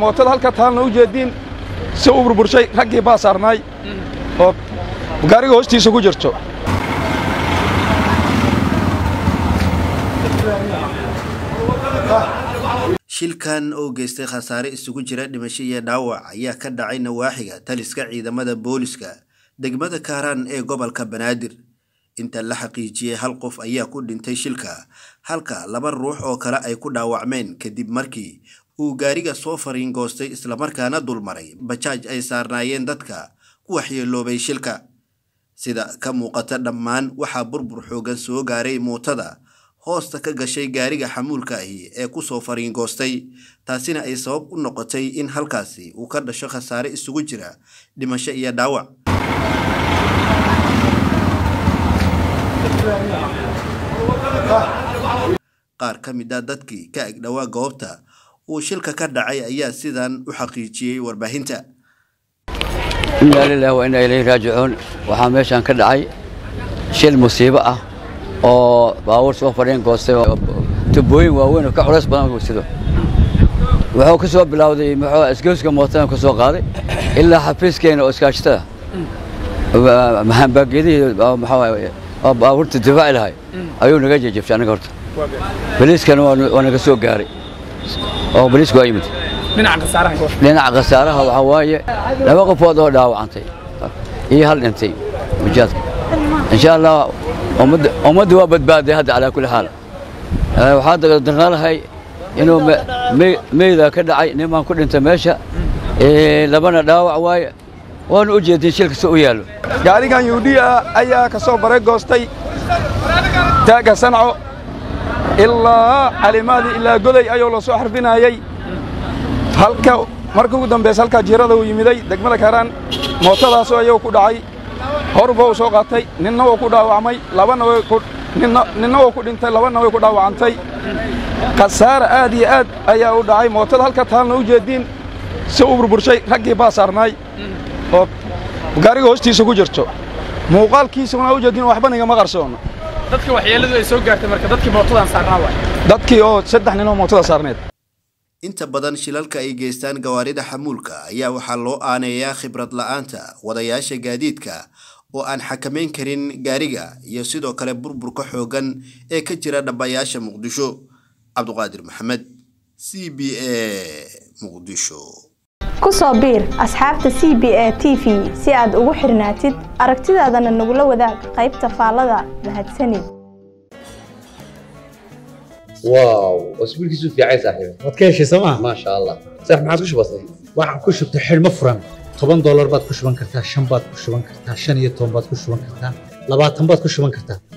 mootada halka taalna u jeediin si u burburshay raggii baa saarnaay oo gaariga hoostiisa ku jirto shilkan oo geystay khasaare isugu jira dhimasho iyo dhaawac ayaa ka dhacay nawaaxiga taliska ciidamada booliska degmada kaaraan ee gobolka banaadir inta la xaqiijiyey hal qof ayaa ku dhintay shilka halka laba ruux oo kale ay ku dhaawacmeen kadib markii uu gaariga soo fariingoostay islamarkaana dulmaray bajaaj ay saarnaayeen dadka ku waxyeeloobay shilka sida ka muuqata dhammaan waxaa burbur xoogan soo gaaray muutada hoosta ka gashay gaariga xamuulka ahi ee ku soo fariingoostay taasina ay sabab u noqotay in halkaasi uu ka dhasho khasaare isugu jira dhimasho iyo dhaawac qaar ka mid a dadkii ka agdhowaa goobta uu shilka ka dhacay ayaa sidan u xaqiijiyey warbaahinta inaa lilahi wa inaa ilayhi raajicuun waxaa meeshaan ka dhacay shil musiibo ah oo baabuur soo fadhiin goostay oo tubooyin waaweyn oo ka culays badan uu sido wuxuu ka soo bilowday muxuu isgoyska mootada ka soo qaaday ilaa xafiiskeena oo iskaashatada mahambaagedihii oo baabuurta difaaci lahay ayuu naga jejebshay anaga horta boliiskana waa naga soo gaaray oo boliisku waa yimid dhinaca khasaaraha waxaa waaye laba qofood oo dhaawacantay iyo hal dhintay mujaadka insha allah ummadda waa badbaaday hadda calaa kulli xaal waxaa darnaalahay inuu meyda ka dhacay nimaan ku dhintay meesha labana dhaawac waaye waanu u jeedin shilka si u yaallo gaarigan yuudhiya ayaa ka soo baray goostay taagga sanco ilaa calimaadii ilaa goday ayuu la soo xarfinayey halka markii ugu dambaysa halkaa jiirada uu yimiday degmada kaaraan mootadaasoo ayuu ku dhacay horba uu soo qaatay ninna wuu ku dhaawacmay labana ninna wuu ku dhintay labana way ku dhaawacantay khasaare aad iyo aad ayaa u dhacay mootada halka taalna u jeediin si u burburshay raggii baa saarnaay oo gaariga hoostiisa ku jirto muuqaalkiisuna u jeediin waxba nigama qarsoono dadka waxyeeladu ay soo gaartay marka dadkii mootadan saarnaa waay dadkii oo saddex nin oo mootada saarneed inta badan shilalka ay geystaan gawaarida xamuulka ayaa waxaa loo aaneeyaa khibrad la'aanta wadayaasha gaadiidka oo aan xakamayn karin gaariga iyo sidoo kale burburka xooggan ee ka jira dhambayaasha muqdisho cabduqaadir maxamed c b a muqdisho ku soo biir asxaabta c b a t v si aad ugu xirnaatid aragtidaadana nagula wadaag qaybta faallada mahadsanid واو اسبوعك في عين صاحبي waad ka heshay sooma ما شاء الله صح ما عاد بسيط waxaan ku shubtay xidhmo furan toban doolar baad ku shuban kartaa shan baad ku shuban kartaa shan iyo toban baad ku shuban kartaa labaatan baad ku shuban kartaa